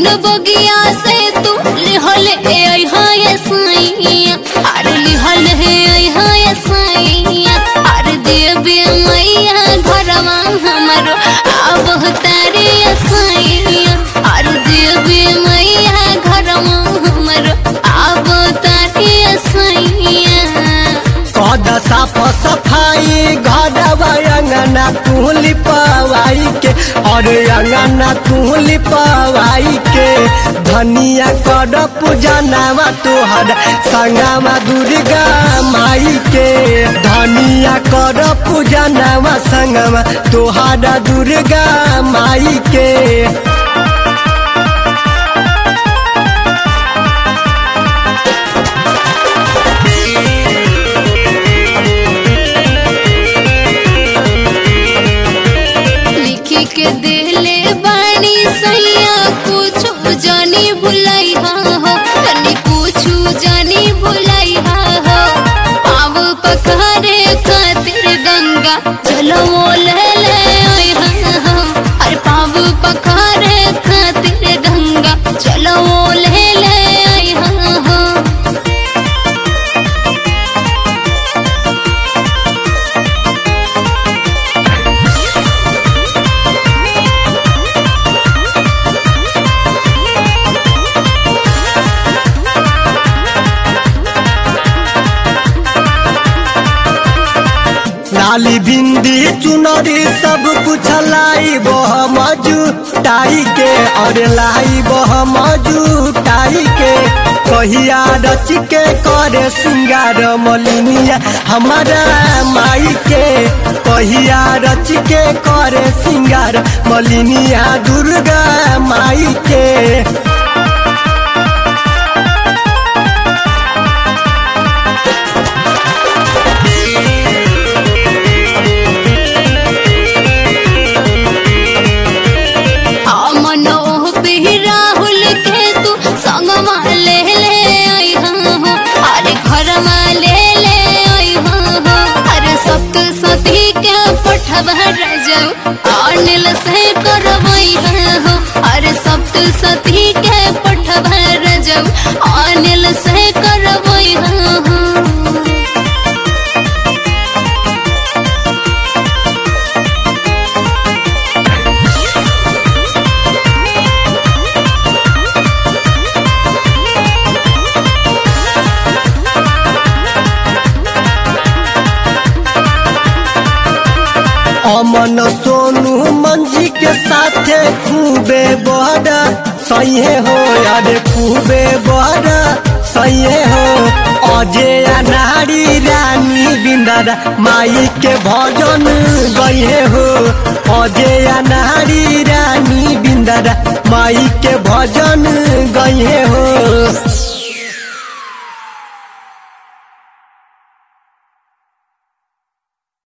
बगिया से तू लिहल ए आई हाय साइया अरे लिहल हे आई हाय साइया अरे देवी मैया घरवा हमरो अब तारे साइया अरे देवी मैया घरवा हमरो अब तारे साइया कद साफ सफाई घर अंगना तू लिपवाई के और अंगना तू लिपवाई के धनिया कर पूजा नामा तोहर संगमा दुर्गा माई के धनिया कर पूजा नामा संगमा तोहर दुर्गा माई के लिखी के दिले बाणी सैया कुछ जानी भुलाई हा हो तनी कुछ जानी भुलाई हा हो पाव पखारे खातिर गंगा चलो ले ले ओए हा हो अरे पाव पखारे खातिर गंगा चलो ले ले ओए हा हो लाली बिंदी चुनरी सब कुछ लाई बह मजू टाई के और लाई बह मजू टाई के कहिया रच के करे सिंगार मलिनिया हमारा माई के कहिया रच के करे सिंगार मलिनिया दुर्गा माई के मनोह पे राहुल के तू संगवा ले ले आई हो अरे घरमा ले ले आई हो अरे सप्त सती के पठवा रजऊ अनिल से करवई हो अरे सप्त सती के पठवा रजऊ अनिल से करवई हो अमन सोनू मंजी के साथे खूबे बड़ा सही हो अरे खूबे बड़ा सही हो अजय नारी रानी बिंदारा माई के भजन गए हो अजय नारी रानी बिंदारा माई के भजन गए हो